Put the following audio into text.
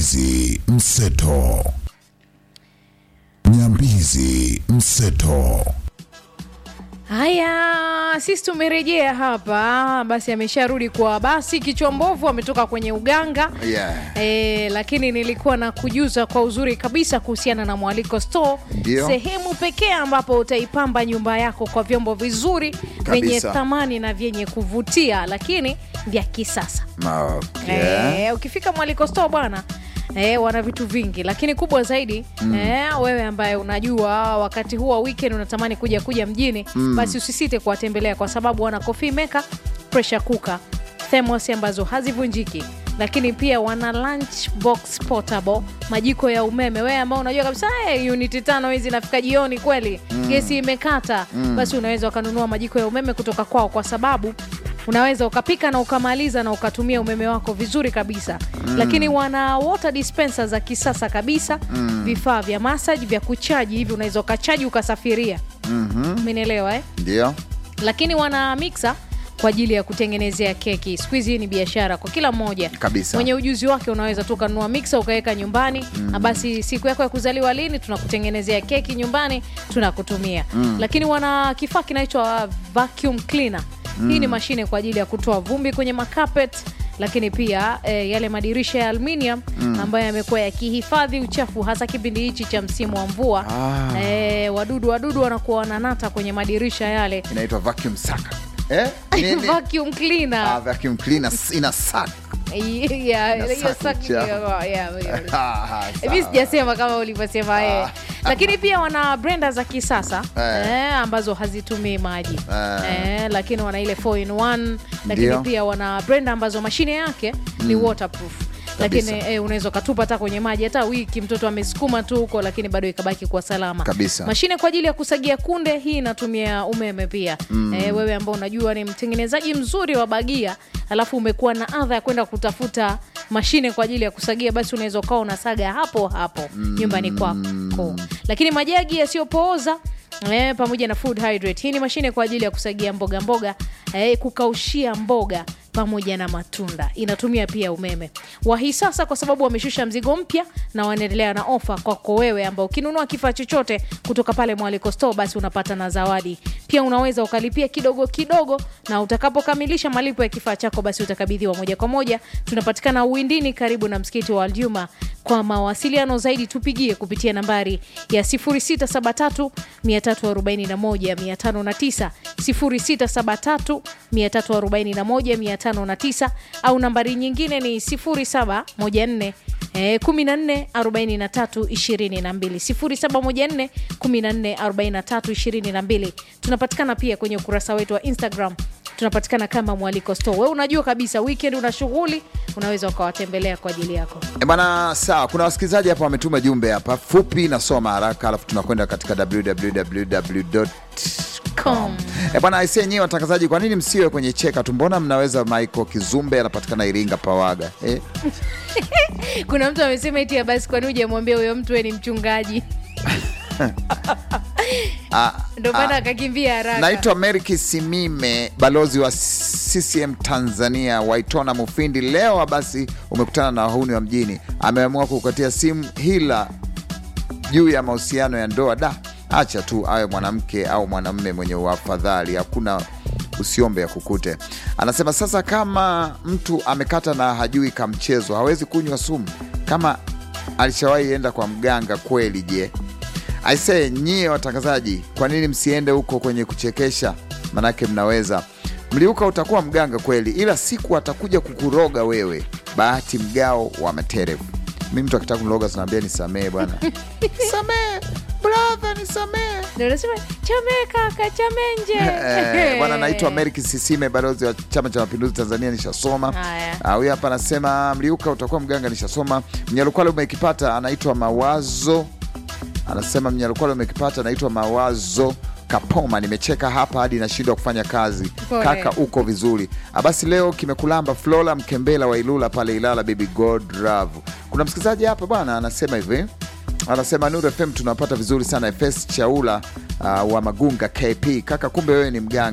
Nyambizi Mseto. Nyambizi Mseto. Haya, sisi tumerejea hapa. Basi amesharudi kwa basi, kichwa mbovu ametoka kwenye uganga Yeah. e, lakini nilikuwa na kujuza kwa uzuri kabisa kuhusiana na Mwaliko Store, Ndio. sehemu pekee ambapo utaipamba nyumba yako kwa vyombo vizuri vyenye Kabisa. thamani na vyenye kuvutia, lakini vya kisasa. Okay. Eh, ukifika Mwaliko Store bwana Eh, wana vitu vingi lakini kubwa zaidi eh, wewe ambaye unajua wakati huu wa weekend unatamani kuja kuja mjini basi usisite kuwatembelea kwa sababu wana coffee maker, pressure cooker, thermos ambazo hazivunjiki lakini pia wana lunch box portable, majiko ya umeme. Wewe ambao unajua kabisa hey, uniti tano hizi nafika jioni kweli gesi imekata, basi unaweza ukanunua majiko ya umeme kutoka kwao kwa sababu unaweza ukapika na ukamaliza na ukatumia umeme wako vizuri kabisa lakini wana water dispenser za kisasa kabisa vifaa vya massage vya kuchaji hivi unaweza ukachaji ukasafiria umenielewa eh? Ndio. lakini wana mixer kwa ajili ya kutengenezea keki siku hizi hii ni biashara kwa kila mmoja Kabisa. mwenye ujuzi wake unaweza tu ukanunua mixer ukaweka nyumbani na basi siku yako ya kuzaliwa lini tunakutengenezea keki nyumbani tunakutumia lakini wana kifaa kinaitwa vacuum cleaner hii ni mashine kwa ajili ya kutoa vumbi kwenye makapet lakini pia eh, yale madirisha ya aluminium ambayo yamekuwa yakihifadhi uchafu hasa kipindi hichi cha msimu wa mvua Ah. eh, wadudu wadudu wanakuwa wananata kwenye madirisha yale Inaitwa vacuum sucker. Eh? Nini? vacuum cleaner Ah, vacuum cleaner ina suck. Yeah, Na hiyo saku saku- chafu. yeah, yeah, yeah. Ah, hivi sawa. sijasema kama ulivyosema yeye Ah. lakini pia wana brenda za kisasa Eh. eh, ambazo hazitumii maji Eh. eh, lakini wana ile 4 in 1 lakini Ndio. pia wana brenda ambazo mashine yake ni waterproof Kabisa. lakini eh, unaweza ukatupa hata kwenye maji hata wiki mtoto amesukuma tu huko lakini bado ikabaki kwa salama Kabisa. mashine kwa ajili ya kusagia kunde hii inatumia umeme pia eh, wewe ambao unajua ni mtengenezaji mzuri wa bagia alafu umekuwa na adha ya kwenda kutafuta mashine kwa ajili ya kusagia basi unaweza ukawa unasaga hapo hapo nyumbani kwako lakini majagi yasiyopooza Eh, pamoja na food hydrate. Hii ni mashine kwa ajili ya kusagia mboga mboga, eh, kukaushia mboga pamoja na matunda. Inatumia pia umeme. Wahi sasa kwa sababu wameshusha mzigo mpya na wanaendelea na ofa kwako wewe ambao ukinunua kifaa chochote kutoka pale Mwaliko Store basi unapata na zawadi. Pia unaweza ukalipia kidogo kidogo na utakapokamilisha malipo ya kifaa chako basi utakabidhiwa moja kwa moja. Tunapatikana Uwindini karibu na msikiti wa Aljuma. Kwa mawasiliano zaidi tupigie kupitia nambari ya 0673 341 509 0673 341 509 au nambari nyingine ni 0714 Eh, 14 43 22 0714 14 43 22. Tunapatikana pia kwenye ukurasa wetu wa Instagram, tunapatikana kama Mwaliko Store. Wewe unajua kabisa weekend una shughuli, unaweza ukawatembelea kwa ajili yako. E bana, sawa. Kuna wasikilizaji hapa wametuma jumbe hapa fupi, nasoma haraka, alafu tunakwenda katika www.com. E bana, aisee, nyewe watangazaji, kwa nini msiwe kwenye cheka tu? Mbona mnaweza? Michael Kizumbe anapatikana Iringa Pawaga. Eh? Kuna mtu amesema eti ya basi, kwani hujamwambia huyo mtu we ni mchungaji? Ah, Ndo maana ah, akakimbia haraka. Naitwa Mary Kisimime, balozi wa CCM Tanzania, Waitona Mufindi. Leo basi umekutana na wahuni wa mjini, ameamua kukatia simu hila juu ya mahusiano ya ndoa. Da, acha tu awe mwanamke au mwanamme mwenye uafadhali, hakuna usiombe ya kukute. Anasema sasa, kama mtu amekata na hajui kamchezo, hawezi kunywa sumu. Kama alishawahi enda kwa mganga kweli, je? Aisee, nyie watangazaji, kwa nini msiende huko kwenye kuchekesha? Manake mnaweza mliuka, utakuwa mganga kweli, ila siku atakuja kukuroga wewe. Bahati mgao wa materevu. Mi mtu akitaka kuniroga sinaambia nisamee bwana, samee brother, nisamee Ndio unasema chame kaka chame nje. Eh, bwana naitwa Meriki Sisime, balozi wa Chama cha Mapinduzi Tanzania, nishasoma. Haya. Ah, Huyu hapa anasema mliuka utakuwa mganga, nishasoma. Mnyalukwale umekipata, anaitwa Mawazo, anasema Mnyalukwale umekipata, anaitwa Mawazo Kapoma. Nimecheka hapa hadi nashindwa kufanya kazi. Pole. Kaka uko vizuri. Ah, Basi leo kimekulamba. Flora Mkembela wa Ilula pale Ilala, baby God love. Kuna msikilizaji hapa bwana anasema hivi anasema Nuru FM tunapata vizuri sana. FS Chaula uh, wa Magunga KP, kaka, kumbe wewe ni mganga